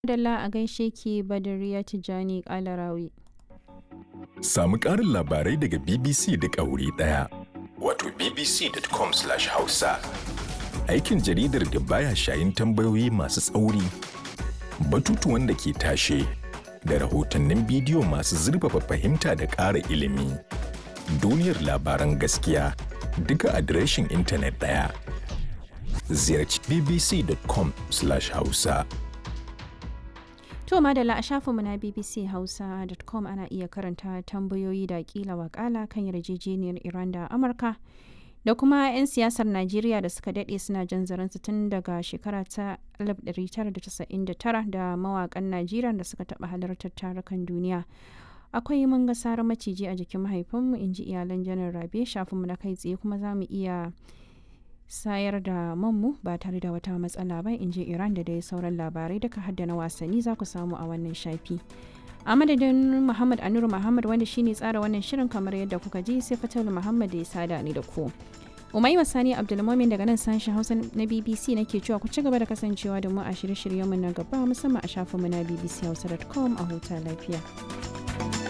Dalla a gaishe ki Badariya Tijjani Kalarawi. Samu ƙarin labarai daga BBC da wuri ɗaya. Wato bbc.com/hausa. Aikin jaridar da baya shayin tambayoyi masu tsauri, batutuwan da ke tashe, da rahotannin bidiyo masu zurfafa fahimta da ƙara ilimi. Duniyar labaran gaskiya duka adireshin intanet ɗaya. Ziyarci bbc.com/hausa. To madalla a shafinmu na bbchausa.com ana iya karanta tambayoyi da kila wakala kan yarjejeniyar Iran da Amurka da kuma 'yan siyasar Najeriya da suka daɗe suna jan zaransu tun daga shekara ta 1999 da mawakan Najeriya da suka taɓa halartar tarukan duniya. Akwai mun ga sarar maciji a jikin mahaifinmu in ji iyalan janar Rabe shafinmu na kai tsaye kuma za mu iya sayar da manmu ba tare da wata matsala ba in ji iran da dai sauran labarai duka hadda na wasanni za ku samu a wannan shafi a madadin muhammad anuru muhammad wanda shine tsara wannan shirin kamar yadda kuka ji sai fatal muhammad da ya sada ni da ku umai sani abdulmomin daga nan sashen hausa na bbc nake cewa ku ci gaba da kasancewa da mu a shirye-shiryenmu na gaba musamman a shafinmu na bbchausa.com a huta lafiya